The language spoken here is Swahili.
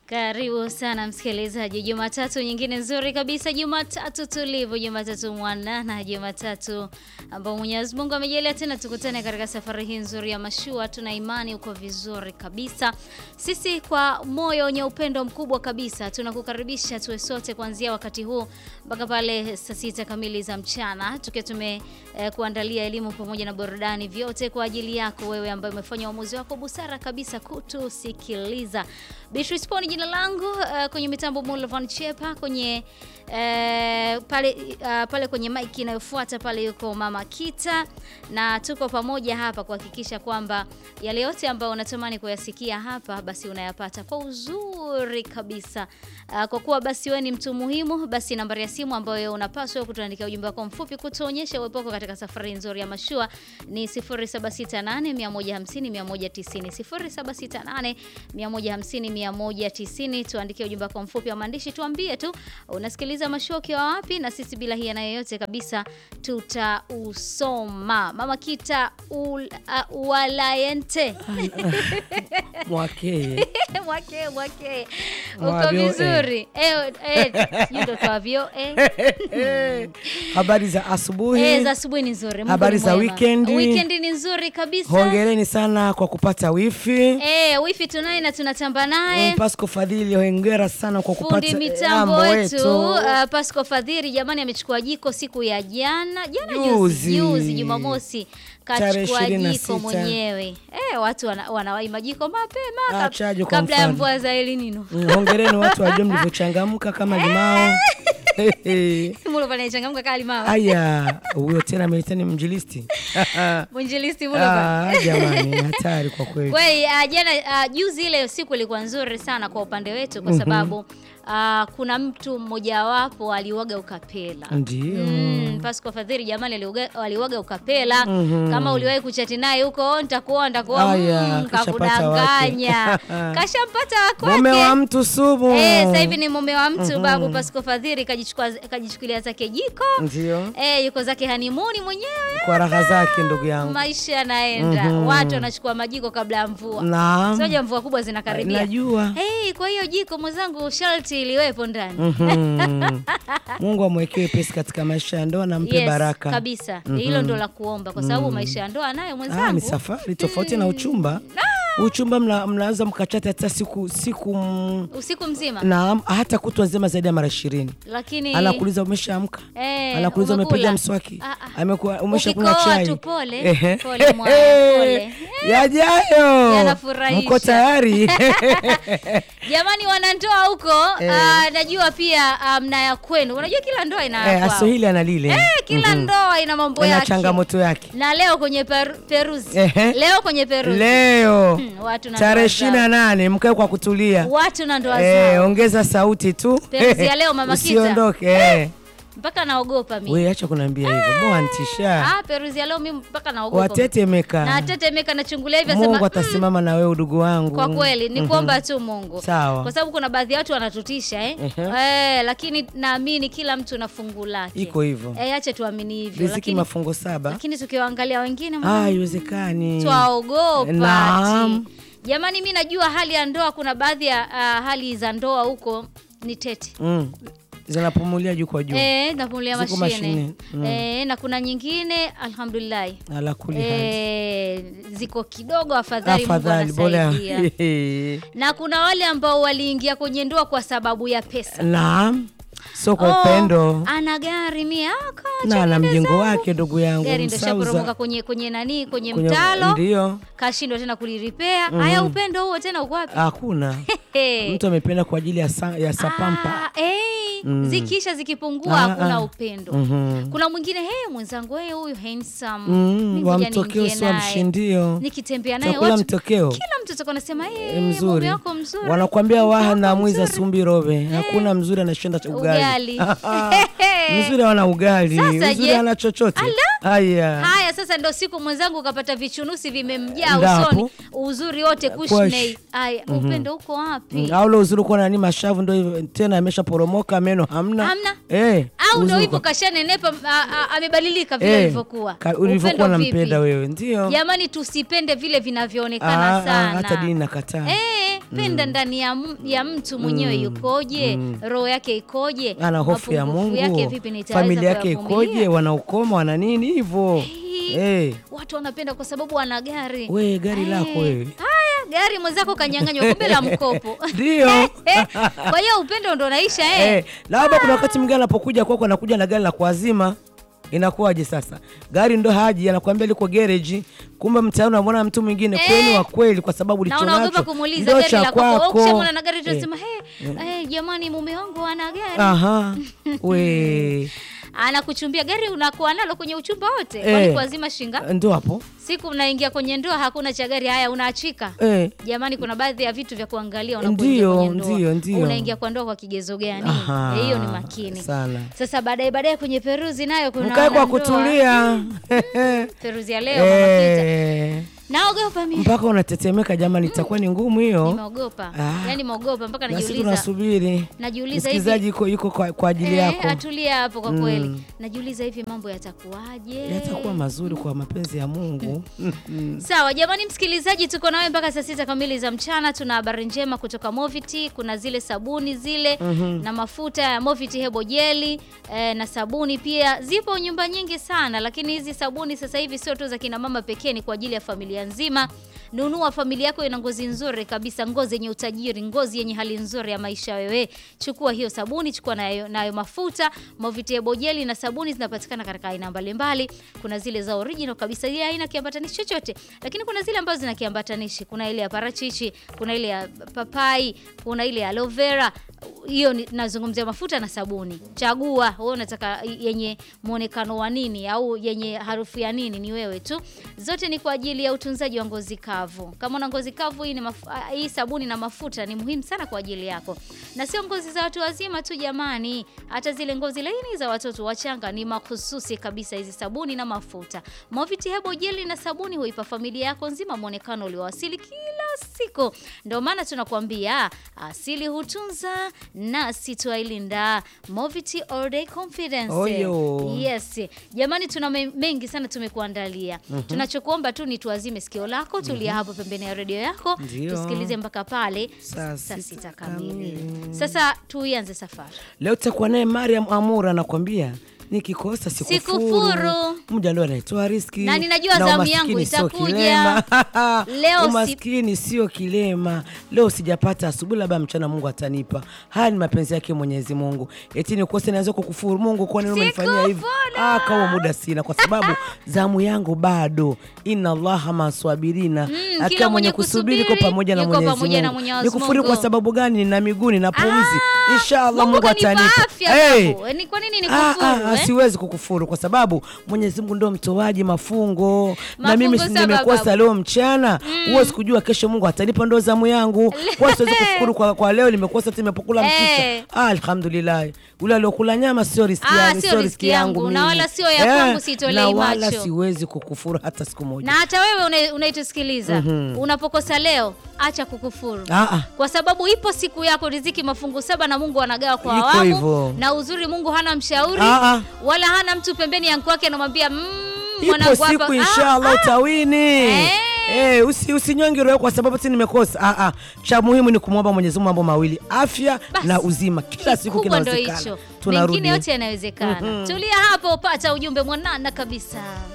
Karibu sana msikilizaji, Jumatatu nyingine nzuri kabisa, Jumatatu tulivu, Jumatatu mwanana, Jumatatu ambao Mwenyezi Mungu amejalia tena tukutane katika safari hii nzuri ya mashua. Tuna imani uko vizuri kabisa. Sisi kwa moyo wenye upendo mkubwa kabisa tunakukaribisha tuwe sote kuanzia wakati huu mpaka pale saa sita kamili za mchana, tukiwa tume eh, kuandalia elimu pamoja na burudani, vyote kwa ajili yako wewe ambaye umefanya uamuzi wako busara kabisa kutusikiliza. Beatrice Poni jina langu, uh, kwenye mitambo Mulvan Chepa, kwenye uh, pale uh, pale kwenye mic inayofuata pale yuko Mama Kita, na tuko pamoja hapa kuhakikisha kwamba yale yote ambayo unatamani kuyasikia hapa basi unayapata kwa uzuri kabisa. Uh, kwa kuwa basi wewe ni mtu muhimu, basi nambari ya simu ambayo unapaswa kutuandikia ujumbe wako mfupi kutuonyesha uwepo wako katika safari nzuri ya mashua ni 0768 150 190 0768 150 190. Tuandikie ujumbe wako mfupi wa maandishi, tuambie tu unasikiliza mashua ukiwa wapi, na sisi bila hiana yoyote kabisa tutausoma. Mama Kita ul, uh, walayente mwakeye mwake mwake, uko Mwavyo, vizuri eh, eh, yundo twavyo eh. habari za asubuhi Eh, za asubuhi ni nzuri. Mungu Habari ni za mwema. weekend? Weekend ni nzuri kabisa. hongereni sana kwa kupata wifi Eh, wifi tunaye na tunatamba naye. Pasco Fadhili hongera sana kwa kupata Fundi mitambo mambo wetu uh, Pasco Fadhiri jamani, amechukua jiko siku ya jana jana juzi Juzi. juzi Jumamosi Tarehe kachukua 26. jiko mwenyewe. Eh, watu wana, wanawai majiko mapema Ah, kab- chajo kwa kabla ya mfano. mvua za El Nino. Mm, hongereni watu wajua mlivyochangamka kama limao Mulo pale changamka kali mama. aya huyo tena ameitani mjilisti Mwinjilisti mulo pale. Ah, jamani hatari kwa kweli Kweli uh, jana uh, juzi ile siku ilikuwa nzuri sana kwa upande wetu kwa sababu uh, kuna mtu mmojawapo aliuaga ukapela. ndio Mm, Pasco Fadhili jamani aliuga- aliuaga ukapela. Kama uliwahi kuchati naye huko "Oh, nitakuoa nitakuoa, Aya, mm, kashapata kakudanganya. wake. Kashampata wa mume wa kwake. mtu sumu Eh, sasa hivi ni mume wa mtu babu Pasco Fadhili kajichukua kajichukulia zake jiko. ndio Eh, yuko zake hanimuni mwenyewe. kwa raha zake ndugu yangu Maisha yanaenda. Watu wanachukua majiko kabla ya mvua. naam Soja mvua kubwa zinakaribia. najua Hey, kwa hiyo jiko mwenzangu sharti iliwepo ndani. Mhm. Mungu amwekee pesi katika maisha ya ndoa na mpe Yes, baraka. kabisa. Hilo ndo la kuomba kwa sababu maisha ya ndoa nayo Ah, ni mwenzangu. safari tofauti na uchumba. Uchumba mna, mnaweza mkachata hata siku siku mm, Usiku mzima. na hata kutwa nzima zaidi ya mara ishirini. Lakini Anakuuliza umeshaamka, eh, anakuuliza umekula? umepiga mswaki, Ah, ah. amekuwa umeshakunywa Ukikoa chai. tu pole. Ehe. Pole mwana, pole. Yajayo, Yanafurahisha. mko tayari? Jamani wanandoa huko, ah, najua pia ah, mna ya kwenu. Unajua kila ndoa ina Eh, ya kwao. Aswahili ana lile Eh, kila ndoa ina mambo ina yake. changamoto yake. Na leo kwenye per, peruzi. Ehe. Leo kwenye peruzi. Leo Hmm, watu na tarehe ndoa ishirini na zao. nane mkae kwa kutulia. Watu na ndoa Eh, zao. ongeza sauti tu. Peruzi ya leo, Mama Kita. Usiondoke. Eh. Mpaka naogopa mimi. We acha kuniambia hivyo. Mwantisha. Ah, peruzi ya leo mimi mpaka naogopa. Watetemeka. Na tetemeka nachungulia hivi Mungu asema atasimama na wewe udugu wangu. kwa kweli ni kuomba tu Mungu. Sawa. Kwa sababu kuna baadhi ya watu wanatutisha eh. Eh, lakini naamini kila mtu na fungu lake. Iko hivyo. Eh, acha tuamini hivyo. Riziki Lakini mafungo saba. lakini tukiwaangalia wengine Ah, mwana, haiwezekani. twaogopa. Naam. ati. Jamani mimi najua hali ya ndoa kuna baadhi ya ah, hali za ndoa huko ni tete. Mm. Zinapumulia juu kwa juu. Eh, napumulia Ziko mashine. mashine, mm. Eh, na kuna nyingine alhamdulillah. Ala kuli hali. Eh, ziko kidogo afadhali, Afadhali Mungu bora. anasaidia. na kuna wale ambao waliingia kwenye ndoa kwa sababu ya pesa. Naam. Sio kwa Oh, upendo. ana gari miaka Na ana mjengo wake ndugu yangu. gari ndo shaporomoka Msauza. kwenye kwenye nani kwenye, Kwenye- mtalo Ndio. kashindwa tena kuliripea. Haya, upendo huo tena uko wapi? Hakuna. Hey. Mtu amependa kwa ajili ya sa, ya sapampa. Ah, hey. Zikisha zikipungua Ah, hakuna ah. upendo. Mhm. Kuna mwingine hey, mwenzangu hey, huyu handsome. Mm, Mimi wa ngoja mtokeo niingie sio naye. mshindio. Nikitembea naye Chakula watu mtokeo. kila mtu atakuwa anasema hey, Eh, mzuri. mume wako mzuri. Wanakuambia mke waha wako na mwiza mzuri. sumbi robe. Hakuna mzuri anashinda cha ugali. Ugali. mzuri hawana ugali. Sasa Mzuri je? hana chochote. Haya. Haya sasa ndo siku mwenzangu ukapata vichunusi vimemjaa Ndapo. usoni, uzuri wote kushnei. Haya, upendo uko wapi? Mm, Au ule uzuri uko nani mashavu ndo hivyo tena ameshaporomoka meno hamna. Hamna. Eh. Au ndo uzuri hivyo uko- kashanenepa, a- a- amebadilika vile Eh, alivyokuwa. ka- ulivyokuwa Upendo nampenda vipi? wewe. Ndio. Jamani, tusipende vile vinavyoonekana Ah, ah, sana. hata dini nakataa. Eh, penda ndani ya, m- ya mtu mwenyewe yukoje roho yake ikoje ana hofu ya mapungufu Mungu, yake vipi nitaweza familia yake kuyavumilia? ikoje, wanaukoma wana nini hivyo eh. watu wanapenda kwa sababu ana gari We gari Eh, lako wewe haya gari mwenzako kanyang'anywa kumbe la mkopo ndio Eh, kwa hiyo upendo ndo naisha eh. eh, labda kuna wakati mwingine anapokuja kwako anakuja na gari la kuazima inakuwaje sasa gari ndo haji anakuambia liko gereji kumbe mtaani unamwona mtu mwingine Eh. kweli wa kweli kwa sababu na licho unaogopa nacho kumuuliza ndio gari cha la kwako kwako ukishamwona na gari Eh, tunasema hey, hey, jamani mume wangu ana gari aha we anakuchumbia gari unakuwa nalo kwenye uchumba wote Eh. kwani kuazima shinga ndo hapo siku mnaingia kwenye ndoa hakuna cha gari haya unaachika eh. jamani kuna baadhi ya vitu vya kuangalia unapoingia Ndio, kwenye ndoa ndio, ndio. unaingia kwa ndoa kwa kigezo gani Aha, Eh, hiyo ni makini sana sasa baadaye baadaye kwenye peruzi nayo kuna mkae kwa wanandoa. kutulia peruzi ya leo mama Pita. Eh. naogopa mimi mpaka unatetemeka jamani itakuwa ni ngumu hiyo nimeogopa Ah. yaani meogopa mpaka nasi najiuliza tunasubiri najiuliza hivi msikilizaji yuko, yuko kwa, kwa ajili Eh, yako atulia hapo kwa kweli najiuliza hivi mambo yatakuwaje yatakuwa mazuri kwa mapenzi ya mungu sawa jamani msikilizaji tuko nawe mpaka saa sita kamili za mchana tuna habari njema kutoka moviti kuna zile sabuni zile na mafuta ya moviti hebo jeli eh, na sabuni pia zipo nyumba nyingi sana lakini hizi sabuni sasa hivi sio tu za kina mama pekee ni kwa ajili ya familia nzima nunua familia yako ina ngozi nzuri kabisa ngozi yenye utajiri ngozi yenye hali nzuri ya maisha wewe chukua hiyo sabuni chukua nayo, nayo mafuta moviti hebo jeli na sabuni zinapatikana katika aina mbalimbali kuna zile za original kabisa ile haina kiambatanishi chochote lakini kuna zile ambazo zina kiambatanishi kuna ile ya parachichi kuna ile ya papai kuna ile ya aloe vera hiyo ni- nazungumzia mafuta na sabuni chagua wewe unataka yenye muonekano wa nini au yenye harufu ya nini ni wewe tu zote ni kwa ajili ya utunzaji wa ngozi kavu kama una ngozi kavu hii, ni mafu, ah, hii sabuni na mafuta ni muhimu sana kwa ajili yako na sio ngozi za watu wazima tu jamani hata zile ngozi laini za watoto wachanga ni mahususi kabisa hizi sabuni na mafuta Moviti Hebo jeli na sabuni huipa familia yako nzima mwonekano ulioasili kila siku ndio maana tunakuambia asili hutunza nasi twailinda Moviti All Day Confidence Oyo. yes jamani tuna me- mengi sana tumekuandalia tunachokuomba tu ni tuazime sikio lako tulia hapo pembeni ya redio yako Ndio. tusikilize mpaka pale Saa saa sita sita kamili kamili. sasa tuianze safari leo tutakuwa naye mariam amura anakwambia nikikosa sikufuru Sikufuru. mja leo anaitoa riski Na ninajua zamu umaskini yangu sio itakuja. kilema. Leo si- umaskini sio kilema leo sijapata asubuhi labda mchana mungu atanipa haya ni mapenzi yake mwenyezi mungu eti nikose naweza kukufuru mungu kwani umenifanyia hivi Sikufuru. ah, kawa muda sina kwa sababu zamu yangu bado inna allaha maswabirina kila akiwa mwenye mwenye kusubiri ko kusubiri, pamoja na yuko mwenyezi pamoja na mungu Mwenyezi nikufuru kwa Mungu. sababu gani nina miguu nina pumzi Ah, inshallah Mungu mungu kanipa atanipa afya Hey. babu. Ni kwa nini Ah, ah, nikufuru ah, eh? siwezi kukufuru kwa sababu Mwenyezi Mungu ndo mtoaji mafungo, na Mafungo mimi si saba, nimekosa babu. leo mchana, huwezi kujua kesho Mungu atanipa ndo zamu yangu. Kwa siwezi kukufuru kwa, kwa leo nimekosa tu nimepokula Eh. mchicha. Ah, alhamdulillah. Ule aliokula nyama sio riski Ah, yangu, sio sio riski riski yangu yangu, na mimi. wala sio ya kwangu, sitolei na wala macho. siwezi kukufuru hata siku moja. na hata wewe una- unaitusikiliza unapokosa leo acha kukufuru Ah, ah. kwa sababu ipo siku yako riziki mafungu saba na mungu anagawa kwa Iko awamu hivyo. na uzuri mungu hana mshauri Ah, ah. wala hana mtu pembeni ya kwake anamwambia mm, Ipo mwanangu siku hapa- inshallah Ah, utawini. Eh. Eh, usi usinyonge roho kwa sababu ti nimekosa. Ah, ah. Cha muhimu ni kumwomba Mwenyezi Mungu mambo mawili, afya Basi. na uzima. Kila siku kikubwa ndo kinawezekana. hicho Tunarudi. mengine yote yanawezekana tulia hapo pata ujumbe mwanana kabisa